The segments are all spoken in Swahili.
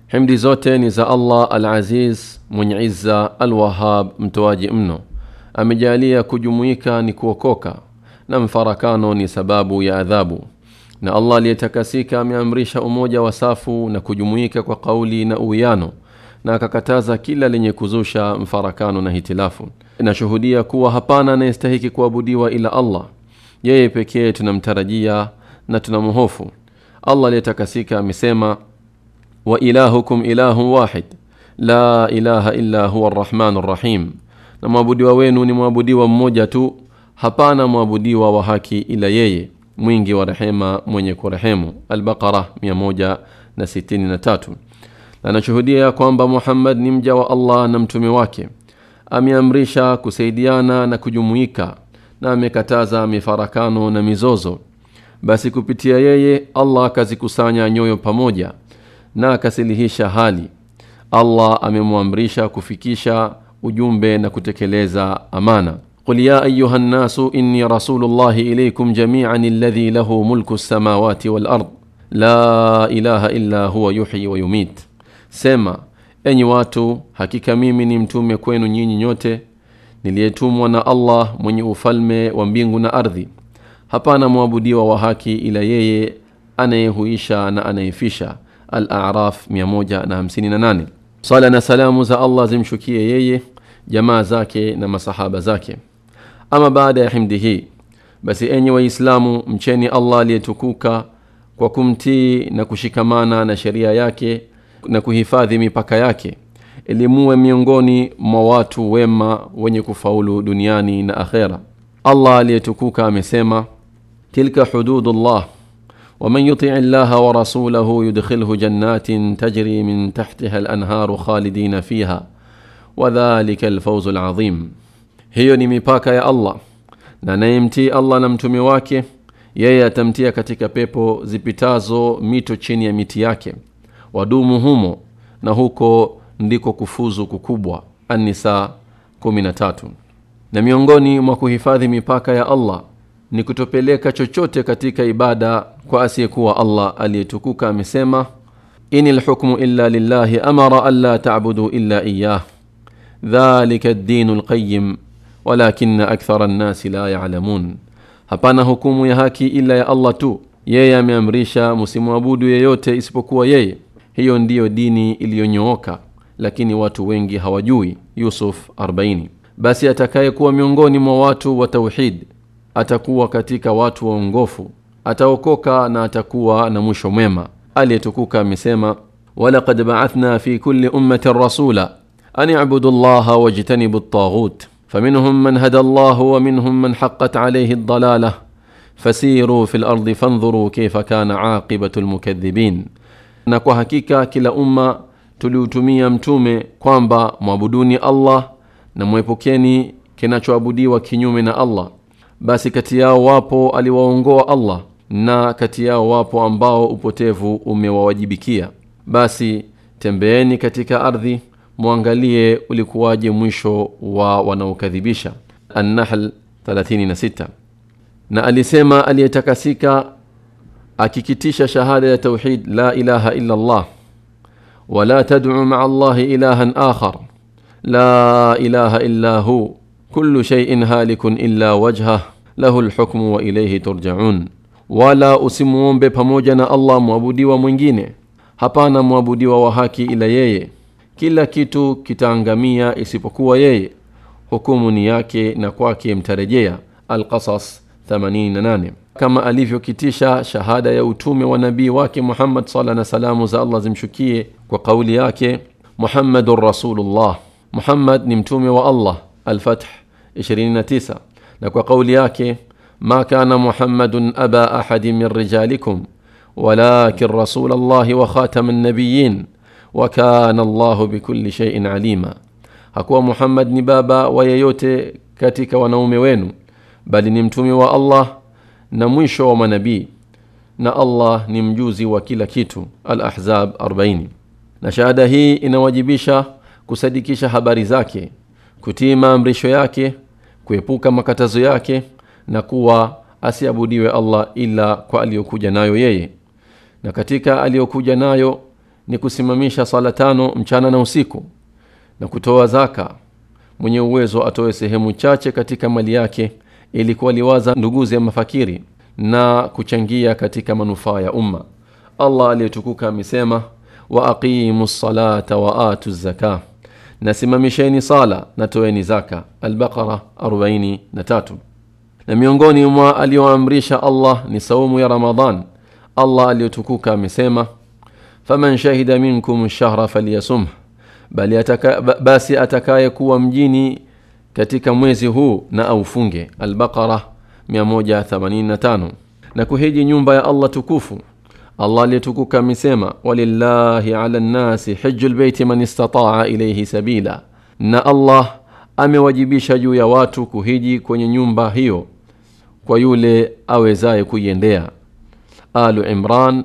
himdi zote ni za allah al-aziz mwenye izza al-wahab mtoaji mno amejalia kujumuika ni kuokoka na mfarakano ni sababu ya adhabu na allah aliyetakasika ameamrisha umoja wa safu na kujumuika kwa kauli na uwiano na akakataza kila lenye kuzusha mfarakano na hitilafu inashuhudia kuwa hapana anayestahiki kuabudiwa ila allah yeye pekee tunamtarajia na tunamhofu allah aliyetakasika amesema wa ilahukum ilahun wahid la ilaha illa huwa arrahmanu rrahim na mwabudiwa wenu ni mwabudiwa mmoja tu hapana mwabudiwa wa haki ila yeye mwingi wa rehema mwenye kurehemu albaqara 163 na anashuhudia ya kwamba muhammad ni mja wa allah na mtume wake ameamrisha kusaidiana na kujumuika na amekataza mifarakano na mizozo basi kupitia yeye allah akazikusanya nyoyo pamoja na akasilihisha hali allah amemwamrisha kufikisha ujumbe na kutekeleza amana قل يا أيها الناس إني رسول الله إليكم جميعا الذي له ملك السماوات والأرض لا إله إلا هو يحيي ويميت sema enyi watu hakika mimi ni mtume kwenu nyinyi nyote niliyetumwa na allah mwenye ufalme wa mbingu na ardhi hapana mwabudiwa wa haki ila yeye anayehuisha na anayefisha al-araf 158 sala na salamu za allah zimshukie yeye jamaa zake na masahaba zake ama baada ya himdi hii basi enyi waislamu mcheni allah aliyetukuka kwa kumtii na kushikamana na sheria yake na kuhifadhi mipaka yake elimuwe miongoni mwa watu wema wenye kufaulu duniani na akhera allah aliyetukuka amesema tilka hududullah ومن يطع الله ورسوله يدخله جنات تجري من تحتها الانهار خالدين فيها وذلك الفوز العظيم hiyo ni mipaka ya allah na anayemtii allah na mtume wake yeye atamtia katika pepo zipitazo mito chini ya miti yake wadumu humo na huko ndiko kufuzu kukubwa anisa 13 na miongoni mwa kuhifadhi mipaka ya allah ni kutopeleka chochote katika ibada kwa asiyekuwa allah aliyetukuka amesema ini lhukmu illa lillahi amara anla tabudu illa iyah dhalika ddinu lqayim walakina akthara nnasi la yalamun hapana hukumu ya haki ila ya allah tu yeye ameamrisha msimwabudu yeyote isipokuwa yeye hiyo ndiyo dini iliyonyooka lakini watu wengi hawajui yusuf 40 basi atakayekuwa miongoni mwa watu wa tauhid atakuwa katika watu waongofu ataokoka na atakuwa na mwisho mwema aliyetukuka amesema walaqad ba'athna fi kulli ummatin rasula an i'budu llaha wajtanibu at-taghut faminhum man hada Allah wa minhum man haqqat alayhi ad-dalalah fasiru fil ardi fanzuru kayfa kana aqibatu al-mukaththibin na kwa hakika kila umma tuliutumia mtume kwamba mwabuduni Allah na mwepukeni kinachoabudiwa kinyume na Allah basi kati yao wapo aliwaongoa Allah na kati yao wapo ambao upotevu umewawajibikia basi tembeeni katika ardhi mwangalie ulikuwaje mwisho wa wanaokadhibisha An-Nahl 36 na alisema aliyetakasika akikitisha shahada ya tauhid la ilaha illa Allah ولا تدع مع الله إلها آخر لا إله إلا هو كل شيء هالك إلا وجهه له الحكم وإليه ترجعون wala usimuombe pamoja na allah mwabudiwa mwingine hapana mwabudiwa wa haki ila yeye kila kitu kitaangamia isipokuwa yeye hukumu ni yake na kwake mtarejea alqasas 88 kama alivyokitisha shahada ya utume wa nabii wake muhammad sala na salamu za allah zimshukie kwa kauli yake muhammadun rasulullah muhammad ni mtume wa allah alfath 29 na kwa kauli yake ما كان محمد أبا أحد من رجالكم ولكن رسول الله وخاتم النبيين وكان الله بكل شيء عليما hakuwa muhammad ni baba wa yeyote katika wanaume wenu bali ni mtume wa allah na mwisho wa manabii na allah ni mjuzi wa kila kitu al-ahzab 40 na shahada hii inawajibisha kusadikisha habari zake kutii maamrisho yake kuepuka makatazo yake na kuwa asiabudiwe allah ila kwa aliyokuja nayo yeye na katika aliyokuja nayo ni kusimamisha sala tano mchana na usiku na kutoa zaka mwenye uwezo atoe sehemu chache katika mali yake ili kuwaliwaza nduguzi ya mafakiri na kuchangia katika manufaa ya umma allah aliyetukuka amesema wa aqimu salata wa atu zaka nasimamisheni sala na toeni zaka albaqara 43 na miongoni mwa aliyoamrisha allah ni saumu ya ramadan allah aliyotukuka amesema faman shahida minkum shahra falyasumh bali ataka, basi atakaye kuwa mjini katika mwezi huu na aufunge albaqara 185 na kuhiji nyumba ya allah tukufu allah aliyetukuka amesema walillahi ala nnasi hiju lbeiti man istataa ilaihi sabila na allah amewajibisha juu ya watu kuhiji kwenye nyumba hiyo kwa yule awezaye kuiendea alu imran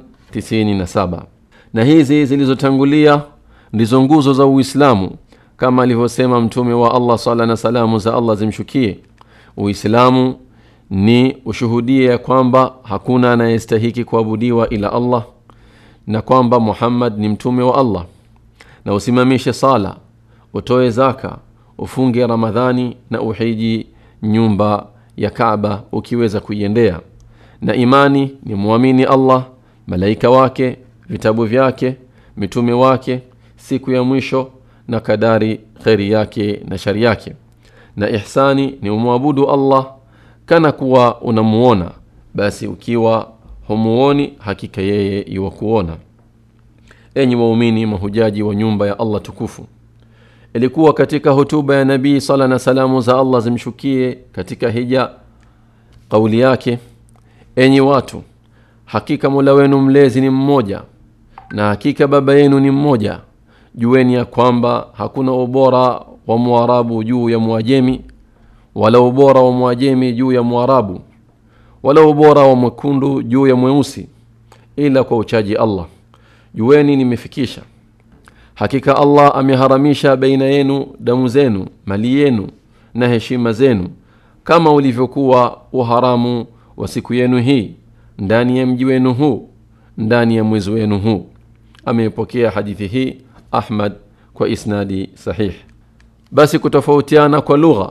97 na hizi zilizotangulia ndizo nguzo za uislamu kama alivyosema mtume wa allah sala na salamu za allah zimshukie uislamu ni ushuhudie ya kwamba hakuna anayestahiki kuabudiwa ila allah na kwamba muhammad ni mtume wa allah na usimamishe sala utoe zaka ufunge ramadhani na uhiji nyumba ya kaba ukiweza kuiendea na imani ni mwamini allah malaika wake vitabu vyake mitume wake siku ya mwisho na kadari kheri yake na shari yake na ihsani ni umwabudu allah kana kuwa unamuona basi ukiwa humuoni hakika yeye iwakuona enyi waumini mahujaji wa nyumba ya allah tukufu ilikuwa katika hotuba ya nabii sala na salamu za allah zimshukie katika hija kauli yake enyi watu hakika mola wenu mlezi ni mmoja na hakika baba yenu ni mmoja jueni ya kwamba hakuna ubora wa mwarabu juu ya mwajemi wala ubora wa mwajemi juu ya mwarabu wala ubora wa mwekundu juu ya mweusi ila kwa uchaji allah jueni nimefikisha hakika allah ameharamisha baina yenu damu zenu mali yenu na heshima zenu kama ulivyokuwa uharamu wa siku yenu hii ndani ya mji wenu huu ndani ya mwezi wenu huu ameipokea hadithi hii ahmad kwa isnadi sahih basi kutofautiana kwa lugha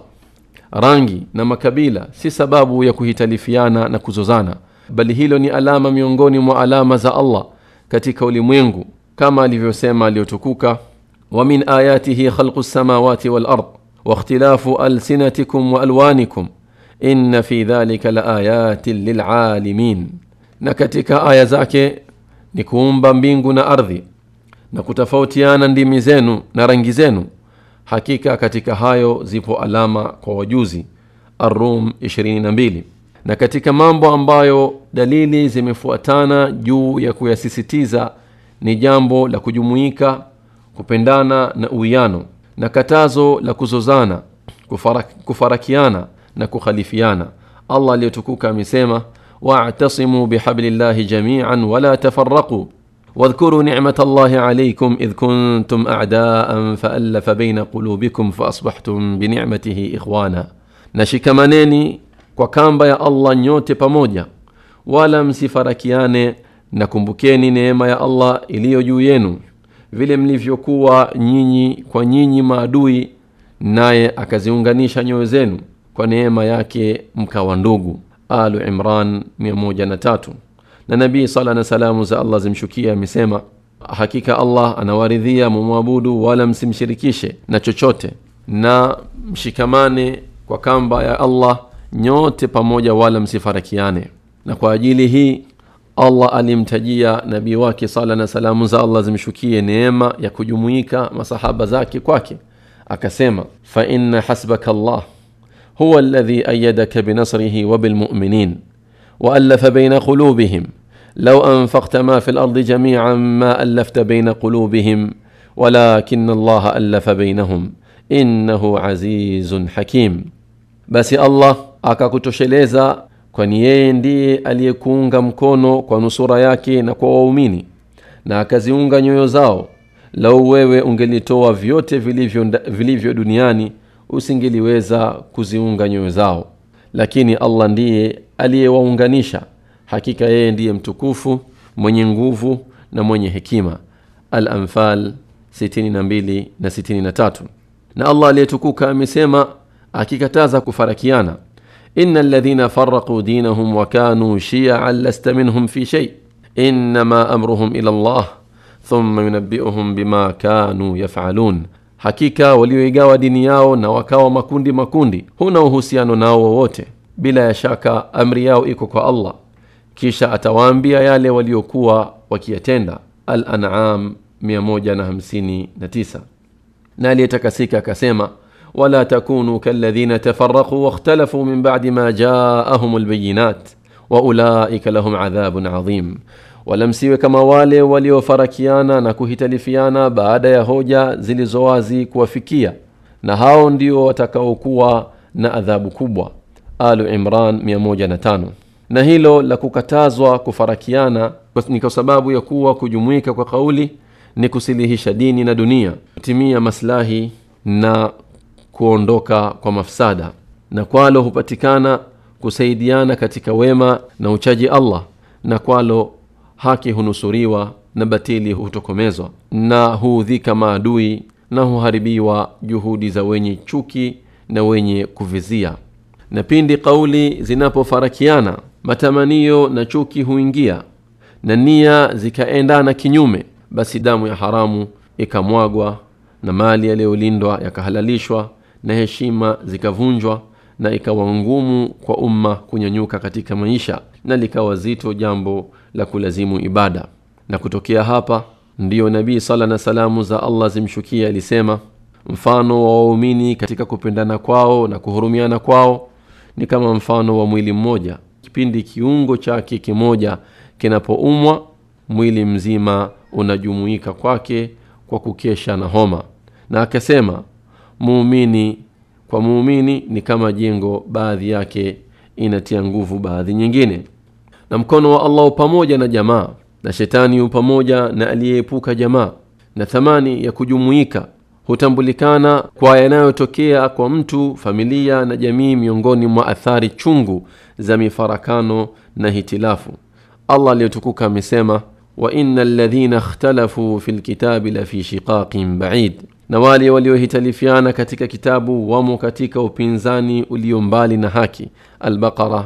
rangi na makabila si sababu ya kuhitalifiana na kuzozana bali hilo ni alama miongoni mwa alama za allah katika ulimwengu kama alivyosema aliyotukuka wa min ayatihi khalqu lsamawati walard wakhtilafu alsinatikum waalwanikum inna fi dhalika laayatin lilalimin na katika aya zake ni kuumba mbingu na ardhi na kutofautiana ndimi zenu na rangi zenu hakika katika hayo zipo alama kwa wajuzi arum 22 na katika mambo ambayo dalili zimefuatana juu ya kuyasisitiza ni jambo la kujumuika kupendana na uwiano na katazo la kuzozana kufarak, kufarakiana na kukhalifiana allah aliyotukuka amesema واعتصموا بحبل الله جميعا ولا تفرقوا واذكروا نعمة الله عليكم إذ كنتم أعداء فألف بين قلوبكم فأصبحتم بنعمته إخوانا نشكمانeni kwa kamba ya allah nyote pamoja wala msifarakiane na kumbukeni neema ya allah iliyo juu yenu vile mlivyokuwa nyinyi kwa nyinyi maadui naye akaziunganisha nyoyo zenu kwa neema yake mkawa ndugu alu imran 103 na nabii sala na salamu za allah zimshukia amesema hakika allah anawaridhia mumwabudu wala msimshirikishe na chochote na mshikamane kwa kamba ya allah nyote pamoja wala msifarakiane na kwa ajili hii allah alimtajia nabii wake sala na salamu za allah zimshukie neema ya kujumuika masahaba zake kwake akasema fa inna hasbaka allah huwa alladhi ayadaka binasrihi wabilmuminin والف بين قلوبهم لو انفقت ما في الارض جميعا ما الفت بين قلوبهم ولكن الله الف بينهم انه عزيز حكيم basi allah akakutosheleza kwani yeye ndiye aliyekuunga mkono kwa nusura yake na kwa waumini na akaziunga nyoyo zao lau wewe ungelitoa vyote vilivyo, vilivyo duniani usingeliweza kuziunga nyoyo zao lakini allah ndiye aliyewaunganisha hakika yeye ndiye mtukufu mwenye nguvu na mwenye hekima al-anfal 62 na 63 na allah aliyetukuka amesema akikataza kufarakiana ina alladhina faraquu dinahum wa kanuu shiaan lasta minhum fi shay inma amruhum ila llah thumma yunabbiuhum bima kanuu yafalun hakika walioigawa dini yao na wakawa makundi makundi huna uhusiano nao wowote bila ya shaka amri yao iko kwa allah kisha atawaambia yale waliokuwa wakiyatenda al-an'am 159 na aliyetakasika akasema wala takunu kalladhina tafaraqu wakhtalafu min ba'di ma ja'ahum albayinat wa ulaika lahum adhabun adhim wala msiwe kama wale waliofarakiana na kuhitalifiana baada ya hoja zilizowazi kuwafikia na hao ndio watakaokuwa na adhabu kubwa alu imran 105 na hilo la kukatazwa kufarakiana ni kwa sababu ya kuwa kujumuika kwa kauli ni kusilihisha dini na dunia kutimia maslahi na kuondoka kwa mafsada na kwalo hupatikana kusaidiana katika wema na uchaji allah na kwalo haki hunusuriwa na batili hutokomezwa na huudhika maadui na huharibiwa juhudi za wenye chuki na wenye kuvizia na pindi kauli zinapofarakiana matamanio na chuki huingia na nia zikaendana kinyume basi damu ya haramu ikamwagwa na mali yaliyolindwa yakahalalishwa na heshima zikavunjwa na ikawa ngumu kwa umma kunyanyuka katika maisha na likawa zito jambo la kulazimu ibada na kutokea hapa ndiyo nabii sala na salamu za allah zimshukia alisema mfano wa waumini katika kupendana kwao na kuhurumiana kwao ni kama mfano wa mwili mmoja kipindi kiungo chake kimoja kinapoumwa mwili mzima unajumuika kwake kwa kukesha na homa na akasema muumini kwa muumini ni kama jengo baadhi yake inatia nguvu baadhi nyingine na mkono wa allah pamoja na jamaa na shetani pamoja na aliyeepuka jamaa na thamani ya kujumuika hutambulikana kwa yanayotokea kwa mtu familia na jamii miongoni mwa athari chungu za mifarakano na hitilafu allah aliyotukuka amesema wa ina ladhina ikhtalafu fi lkitabi lafi shiqaqin baid na wale waliohitalifiana katika kitabu wamo katika upinzani ulio mbali na haki albaqara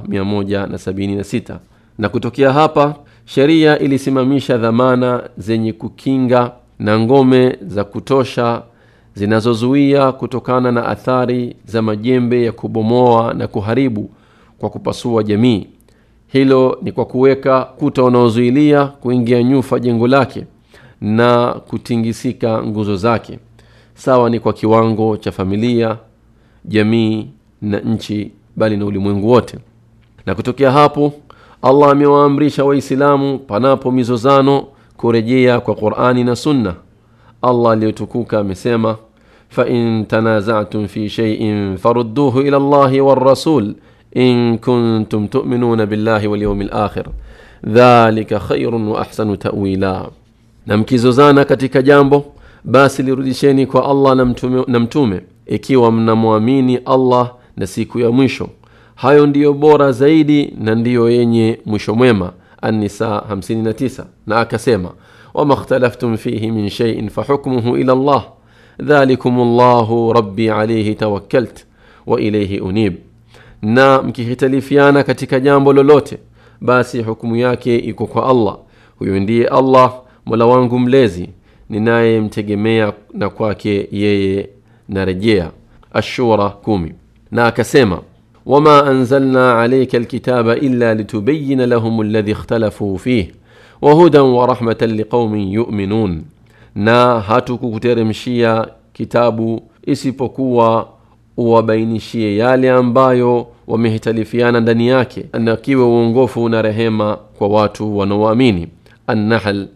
176 na kutokea hapa sheria ilisimamisha dhamana zenye kukinga na ngome za kutosha zinazozuia kutokana na athari za majembe ya kubomoa na kuharibu kwa kupasua jamii hilo ni kwa kuweka kuta unaozuilia kuingia nyufa jengo lake na kutingisika nguzo zake sawa ni kwa kiwango cha familia jamii na nchi bali na ulimwengu wote na kutokea hapo allah amewaamrisha waislamu panapo mizozano kurejea kwa qurani na sunna allah aliyotukuka amesema fain tanazatum fi sheiin farudduhu ila llahi warasul in kuntum tuminuna billahi walyaumi lakhir dhalika khairun wa ahsanu tawila na mkizozana katika jambo basi lirudisheni kwa allah na mtume, na mtume ikiwa mnamwamini allah na siku ya mwisho hayo ndiyo bora zaidi na ndiyo yenye mwisho mwema annisa 59 na akasema wama ikhtalaftum fihi min sheiin fahukmuhu ila llah dhalikum llahu rabbi alaihi tawakkalt wa ilaihi unib na mkihitalifiana katika jambo lolote basi hukumu yake iko kwa allah huyo ndiye allah mola wangu mlezi ninayemtegemea na kwake yeye narejea ashura kumi na akasema wama anzalna alaika alkitaba illa litubayina lahum alladhi ikhtalafuu fih wahudan warahmatan liqaumin yuminun na hatukukuteremshia kitabu isipokuwa uwabainishie yale ambayo wamehitalifiana ndani yake na kiwe uongofu na rehema kwa watu wanaoamini annahl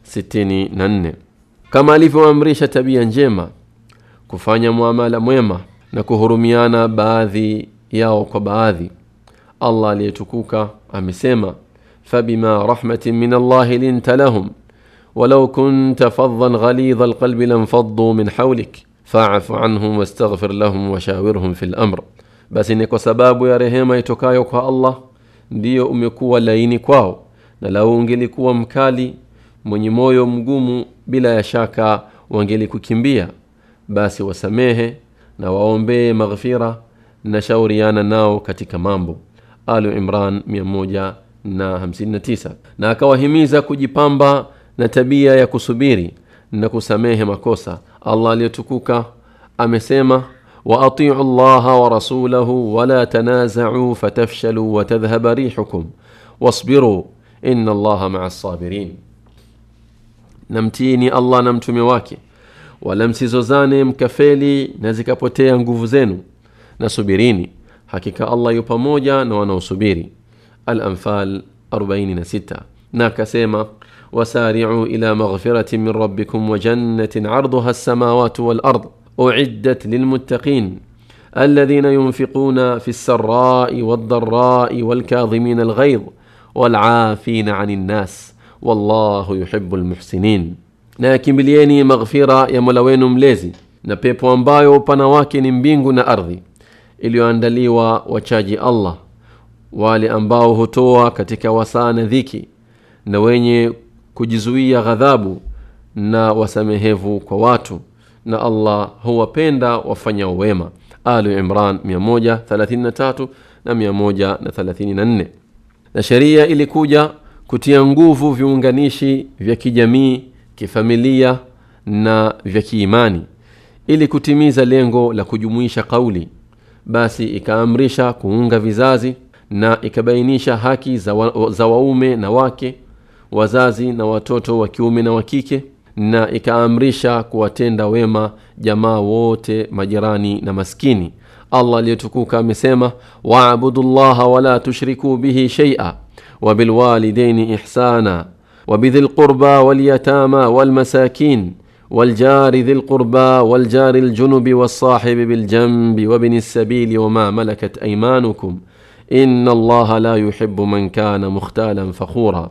64 kama alivyoamrisha tabia njema kufanya muamala mwema na kuhurumiana baadhi yao kwa baadhi allah aliyetukuka amesema fabima rahmatin min allahi linta lahum walau kunta faddan ghalidha alqalbi lanfaddu min haulik faafu anhum wastaghfir lahum washawirhum fi lamr basi ni kwa sababu ya rehema itokayo kwa allah ndiyo umekuwa laini kwao na lau ungelikuwa mkali mwenye moyo mgumu bila ya shaka wangelikukimbia basi wasamehe na waombee maghfira na shauriana nao katika mambo alu imran 159 na akawahimiza kujipamba na tabia ya kusubiri na kusamehe makosa allah aliyetukuka amesema waatiu llaha warasulahu wala tanazacuu fatafshaluu watadhhaba rihukum wasbiruu ina allaha maa sabirin namtiini allah na mtume wake wala msizozane mkafeli na zikapotea nguvu zenu na subirini hakika allah yu pamoja na wanaosubiri alanfal 46 na akasema wasaricu ila maghfirati min rabbikum wa jannatin arduha alsamawatu walard uciddat lilmuttaqin الذين ينفقون في السراء والضراء والكاظمين الغيظ والعافين عن الناس والله يحب المحسنين na yakimbilieni maghfira ya mola wenu mlezi na pepo ambayo upana wake ni mbingu na ardhi iliyoandaliwa wachaji allah wale ambao hutoa katika wasaa na dhiki na wenye kujizuia ghadhabu na wasamehevu kwa watu na allah huwapenda wafanyao wema alu imran 133 na 134 na sheria ilikuja kutia nguvu viunganishi vya kijamii kifamilia na vya kiimani ili kutimiza lengo la kujumuisha kauli basi ikaamrisha kuunga vizazi na ikabainisha haki za, wa, za waume na wake wazazi na watoto wa kiume na wa kike na ikaamrisha kuwatenda wema jamaa wote majirani na maskini allah aliyetukuka amesema waabudu llaha wala tushrikuu bihi sheia wabilwalidaini ihsana وبذي القربى واليتامى والمساكين والجار ذي القربى والجار الجنب والصاحب بالجنب وابن السبيل وما ملكت ايمانكم ان الله لا يحب من كان مختالا فخورا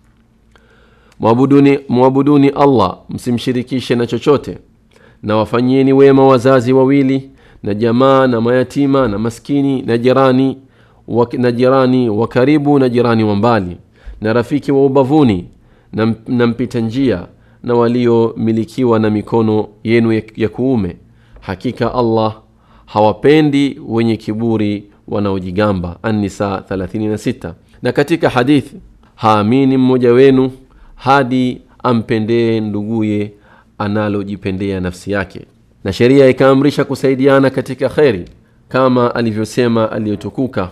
mwabuduni, mwabuduni allah msimshirikishe na chochote na wafanyieni wema wazazi wawili na jamaa na mayatima na maskini na jirani wa, na jirani wa karibu na jirani wa mbali na rafiki wa ubavuni na, na mpita njia na waliomilikiwa na mikono yenu ya, ya kuume hakika allah hawapendi wenye kiburi wanaojigamba annisa 36 na katika hadithi haamini mmoja wenu hadi ampendee nduguye analojipendea nafsi yake na sheria ikaamrisha kusaidiana katika kheri kama alivyosema aliyotukuka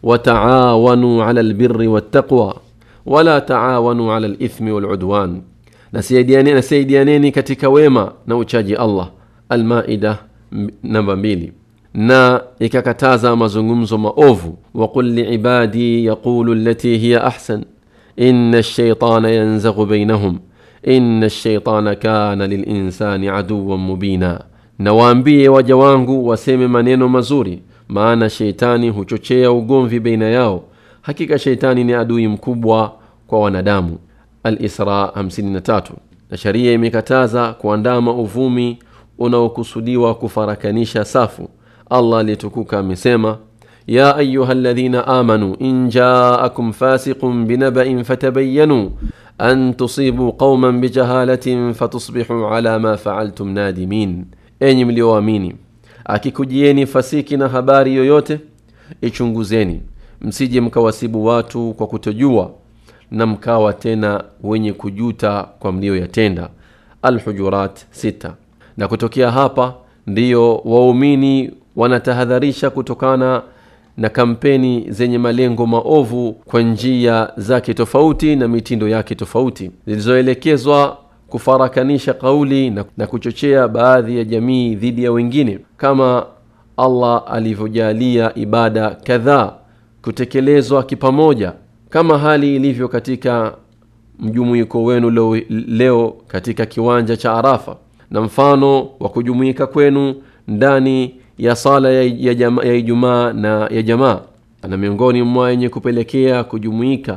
wataawanu ala lbiri wattaqwa wala taawanu ala lithmi waludwan nasaidianeni nasaidianeni katika wema na uchaji allah almaida namba mbili na ikakataza mazungumzo maovu waqul liibadi yaqulu lati hiya ahsan ina lshaitana yanzaghu bainahum ina lshaitana kana lilinsani aduwan mubina na waambie waja wangu waseme maneno mazuri maana sheitani huchochea ugomvi baina yao hakika sheitani ni adui mkubwa kwa wanadamu alisra 53 na sharia imekataza kuandama uvumi unaokusudiwa kufarakanisha safu allah aliyetukuka amesema ya ayuha ladhina amanu in jaakum fasiqun binabain fatabayanu an tusibu qauman bijahalatin fatusbihu ala ma faaltum nadimin enyi mlioamini akikujieni fasiki na habari yoyote ichunguzeni msije mkawasibu watu kwa kutojua na mkawa tena wenye kujuta kwa mlioyatenda alhujurat 6 na kutokea hapa ndiyo waumini wanatahadharisha kutokana na kampeni zenye malengo maovu kwa njia zake tofauti na mitindo yake tofauti zilizoelekezwa kufarakanisha kauli na, na kuchochea baadhi ya jamii dhidi ya wengine kama allah alivyojalia ibada kadhaa kutekelezwa kipamoja kama hali ilivyo katika mjumuiko wenu leo, leo katika kiwanja cha arafa na mfano wa kujumuika kwenu ndani ya sala ya, ya, jama, ya ijumaa na ya jamaa na miongoni mwa yenye kupelekea kujumuika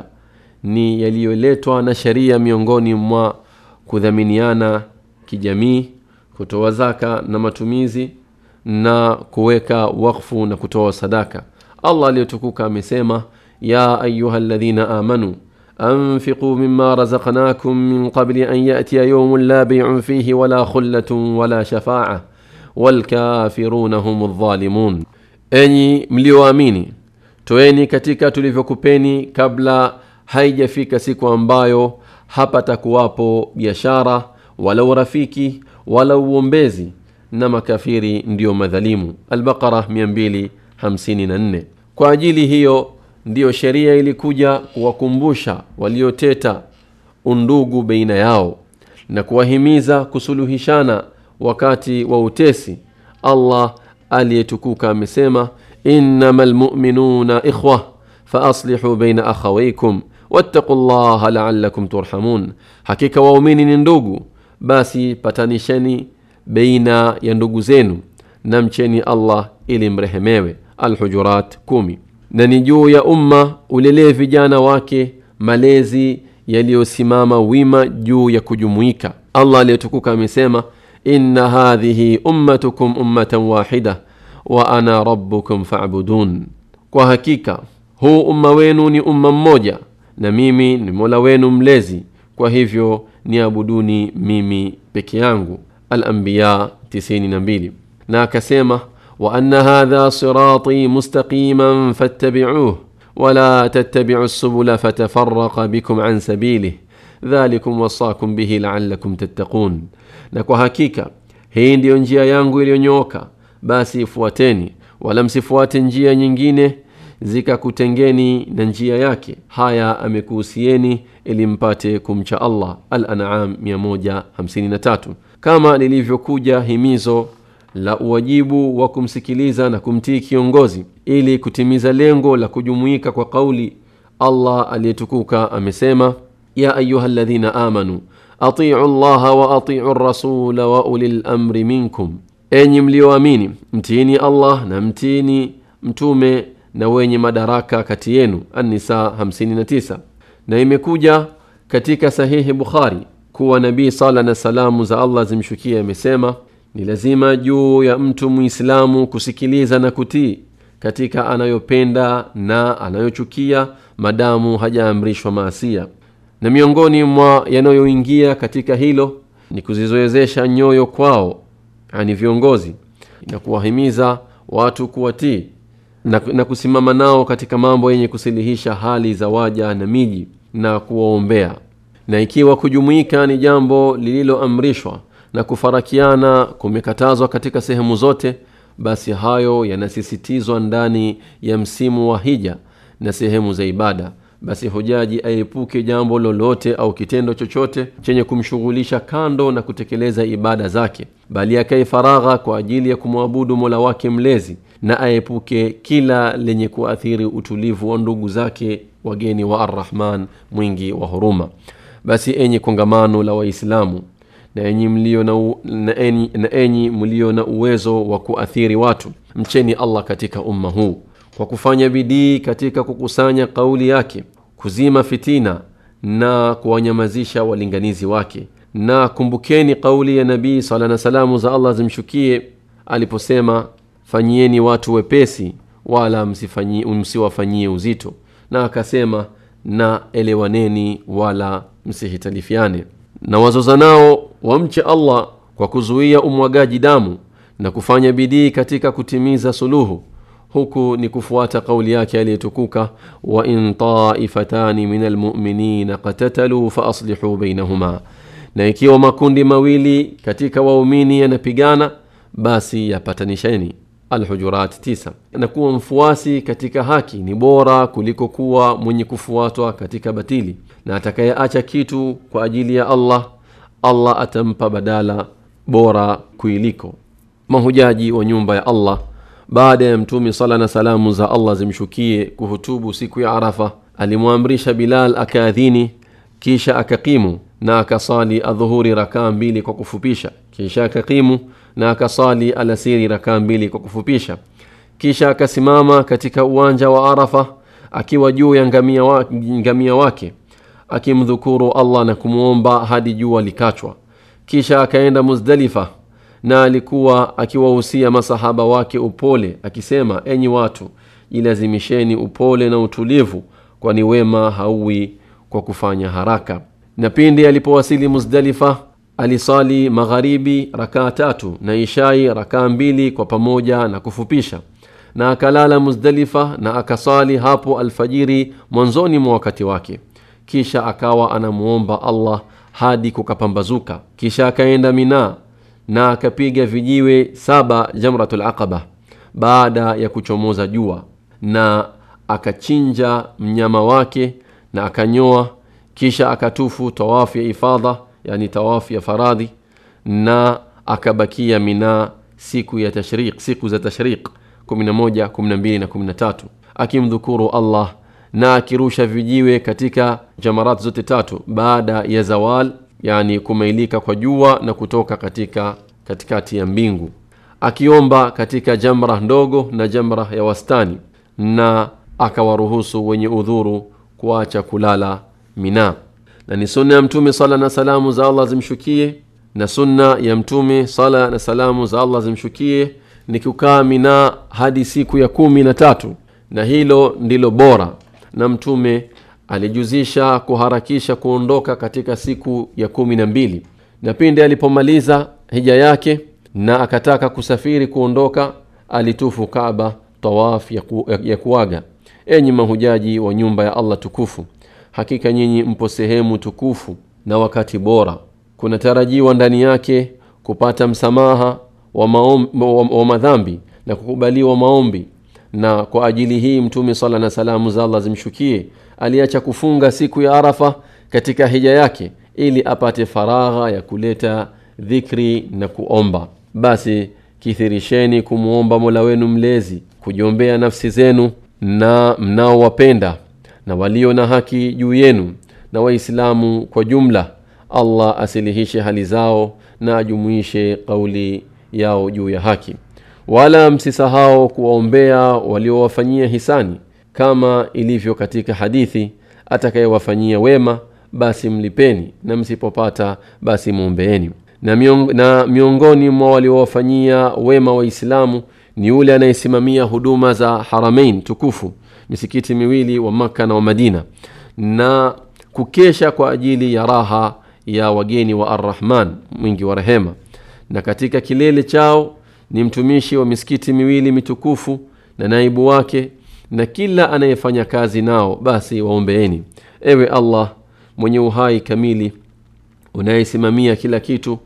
ni yaliyoletwa na sheria miongoni mwa kudhaminiana kijamii kutoa zaka na matumizi na kuweka wakfu na kutoa sadaka allah aliyotukuka amesema ya ayuha ladhina amanu أنفقوا مما رزقناكم من قبل أن يأتي يوم لا بيع فيه ولا خلة ولا شفاعة والكافرون هم الظالمون enyi mlioamini toeni katika tulivyokupeni kabla haijafika siku ambayo hapatakuwapo biashara wala urafiki wala uombezi na makafiri ndiyo madhalimu albaqara 254 kwa ajili hiyo ndiyo sheria ilikuja kuwakumbusha walioteta undugu baina yao na kuwahimiza kusuluhishana wakati wa utesi allah aliyetukuka amesema innama lmuminuna ikhwa faaslihu baina akhawaikum wattaqu llaha laalakum turhamun hakika waumini ni ndugu basi patanisheni baina ya ndugu zenu na mcheni allah ili mrehemewe alhujurat kumi na ni juu ya umma ulelee vijana wake malezi yaliyosimama wima juu ya kujumuika allah aliyetukuka amesema inna hadhihi ummatukum ummatan wahida wa ana rabbukum fa'budun kwa hakika huu umma wenu ni umma mmoja na mimi ni mola wenu mlezi kwa hivyo niabuduni mimi peke yangu alambiya 92 na akasema wa anna hadha sirati mustaqiman fattabi'uh ولا تتبعوا السبل فتفرق بكم عن سبيله ذلكم وصاكم به لعلكم تتقون na kwa hakika hii ndiyo njia yangu iliyonyooka basi ifuateni wala msifuate njia nyingine zikakutengeni na njia yake haya amekuhusieni ili mpate kumcha allah al-an'am 153 kama lilivyokuja himizo la uwajibu wa kumsikiliza na kumtii kiongozi ili kutimiza lengo la kujumuika kwa kauli allah aliyetukuka amesema ya ayuha ladhina amanu atiu llaha wa atiu rasula wa uli lamri minkum enyi mlioamini mtiini allah na mtiini mtume na wenye madaraka kati yenu annisa 59 na imekuja katika sahihi bukhari kuwa nabii sala na salamu za allah zimshukia amesema ni lazima juu ya mtu muislamu kusikiliza na kutii katika anayopenda na anayochukia madamu hajaamrishwa maasia na miongoni mwa yanayoingia katika hilo ni kuzizoezesha nyoyo kwao yani viongozi na kuwahimiza watu kuwatii na, na kusimama nao katika mambo yenye kusilihisha hali za waja na miji na kuwaombea na ikiwa kujumuika ni jambo lililoamrishwa na kufarakiana kumekatazwa katika sehemu zote basi hayo yanasisitizwa ndani ya msimu wa hija na sehemu za ibada basi hujaji aepuke jambo lolote au kitendo chochote chenye kumshughulisha kando na kutekeleza ibada zake bali akae faragha kwa ajili ya kumwabudu mola wake mlezi na aepuke kila lenye kuathiri utulivu wa ndugu zake wageni wa arrahman mwingi wa huruma basi enyi kongamano la waislamu na enyi mlio na, u, na, enyi, na enyi mlio na uwezo wa kuathiri watu mcheni allah katika umma huu kwa kufanya bidii katika kukusanya kauli yake kuzima fitina na kuwanyamazisha walinganizi wake na kumbukeni kauli ya nabii sala na salamu za allah zimshukie aliposema fanyieni watu wepesi wala msiwafanyie uzito na akasema na elewaneni wala msihitalifiane na wazoza nao wamche allah kwa kuzuia umwagaji damu na kufanya bidii katika kutimiza suluhu huku ni kufuata kauli yake aliyetukuka wa in taifatani min almuminina qatataluu faaslihuu bainahuma na ikiwa makundi mawili katika waumini yanapigana basi yapatanisheni alhujurat 9 na kuwa mfuasi katika haki ni bora kuliko kuwa mwenye kufuatwa katika batili na atakayeacha kitu kwa ajili ya allah allah atampa badala bora kuiliko mahujaji wa nyumba ya allah baada ya mtume sala na salamu za allah zimshukie kuhutubu siku ya arafa alimwamrisha bilal akaadhini kisha akakimu na akasali adhuhuri rakaa mbili kwa kufupisha kisha akakimu na akasali alasiri rakaa mbili kwa kufupisha kisha akasimama katika uwanja wa arafa akiwa juu ya ngamia, wa, ngamia wake akimdhukuru allah na kumwomba hadi jua likachwa kisha akaenda muzdalifa na alikuwa akiwahusia masahaba wake upole akisema enyi watu jilazimisheni upole na utulivu kwani wema hauwi kwa kufanya haraka na pindi alipowasili muzdalifa alisali magharibi rakaa tatu na ishai rakaa mbili kwa pamoja na kufupisha na akalala muzdalifa na akasali hapo alfajiri mwanzoni mwa wakati wake kisha akawa anamuomba allah hadi kukapambazuka kisha akaenda minaa na akapiga vijiwe saba jamratul aqaba baada ya kuchomoza jua na akachinja mnyama wake na akanyoa kisha akatufu tawafu ya ifadha yani tawafu ya faradhi na akabakia minaa siku ya tashriq siku za tashriq 11 12 na 13 akimdhukuru allah na akirusha vijiwe katika jamarat zote tatu baada ya zawal yani kumailika kwa jua na kutoka katika katikati ya mbingu akiomba katika jamra ndogo na jamra ya wastani na akawaruhusu wenye udhuru kuacha kulala mina na ni sunna ya mtume sala na salamu za allah zimshukie na sunna ya mtume sala na salamu za allah zimshukie ni kukaa mina hadi siku ya kumi na tatu na hilo ndilo bora na mtume alijuzisha kuharakisha kuondoka katika siku ya kumi na mbili na pindi alipomaliza hija yake na akataka kusafiri kuondoka alitufu kaaba tawaf ya, ku, ya, ya kuaga enyi mahujaji wa nyumba ya allah tukufu hakika nyinyi mpo sehemu tukufu na wakati bora kunatarajiwa ndani yake kupata msamaha wa, maom, wa, wa madhambi na kukubaliwa maombi na kwa ajili hii mtume sala na salamu za allah zimshukie aliacha kufunga siku ya arafa katika hija yake ili apate faragha ya kuleta dhikri na kuomba basi kithirisheni kumwomba mola wenu mlezi kujiombea nafsi zenu na mnaowapenda na walio na haki juu yenu na waislamu kwa jumla allah asilihishe hali zao na ajumuishe kauli yao juu ya haki wala msisahau kuwaombea waliowafanyia hisani kama ilivyo katika hadithi atakayewafanyia wema basi mlipeni na msipopata basi mwombeeni na, miong, na miongoni mwa waliowafanyia wema waislamu ni yule anayesimamia huduma za haramain tukufu misikiti miwili wa makka na wa madina na kukesha kwa ajili ya raha ya wageni wa arrahman mwingi wa rehema na katika kilele chao ni mtumishi wa misikiti miwili mitukufu na naibu wake na kila anayefanya kazi nao basi waombeeni ewe allah mwenye uhai kamili unayesimamia kila kitu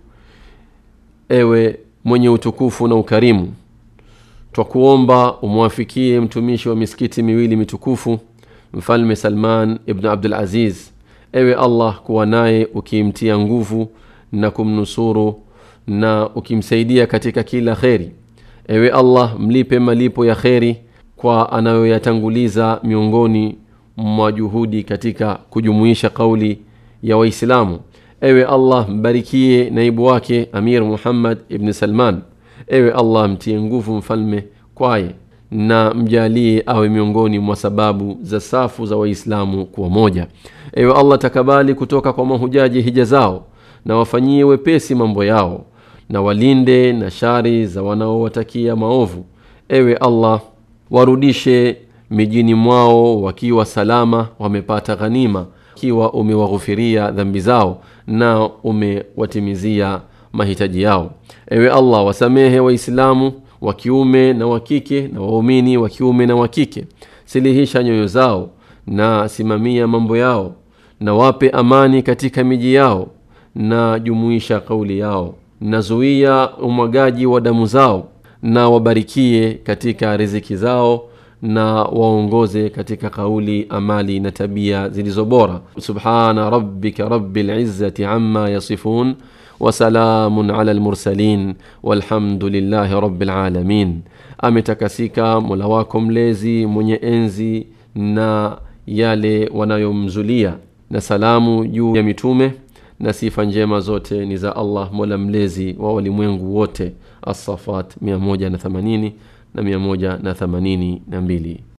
ewe mwenye utukufu na ukarimu twakuomba umwafikie mtumishi wa misikiti miwili mitukufu mfalme salman ibn abdul aziz ewe allah kuwa naye ukimtia nguvu na kumnusuru na ukimsaidia katika kila kheri ewe allah mlipe malipo ya kheri kwa anayoyatanguliza miongoni mwa juhudi katika kujumuisha kauli ya waislamu ewe allah mbarikie naibu wake amir muhammad ibni salman ewe allah mtie nguvu mfalme kwaye na mjalie awe miongoni mwa sababu za safu za waislamu kuwa moja ewe allah takabali kutoka kwa mahujaji hija zao na wafanyie wepesi mambo yao na walinde na shari za wanaowatakia maovu ewe allah warudishe mijini mwao wakiwa salama wamepata ghanima ikiwa umewaghufiria dhambi zao na umewatimizia mahitaji yao ewe allah wasamehe waislamu wa kiume na wa kike na waumini wa kiume na wa kike silihisha nyoyo zao na simamia mambo yao na wape amani katika miji yao na jumuisha kauli yao nazuia umwagaji wa damu zao na wabarikie katika riziki zao na waongoze katika kauli amali na tabia zilizo bora subhana rabbika rabbil izzati amma yasifun wasalamun ala lmursalin walhamdulillahi rabbil alamin ametakasika mola wako mlezi mwenye enzi na yale wanayomzulia na salamu juu ya mitume na sifa njema zote ni za allah mola mlezi wa walimwengu wote assafat 180 na 182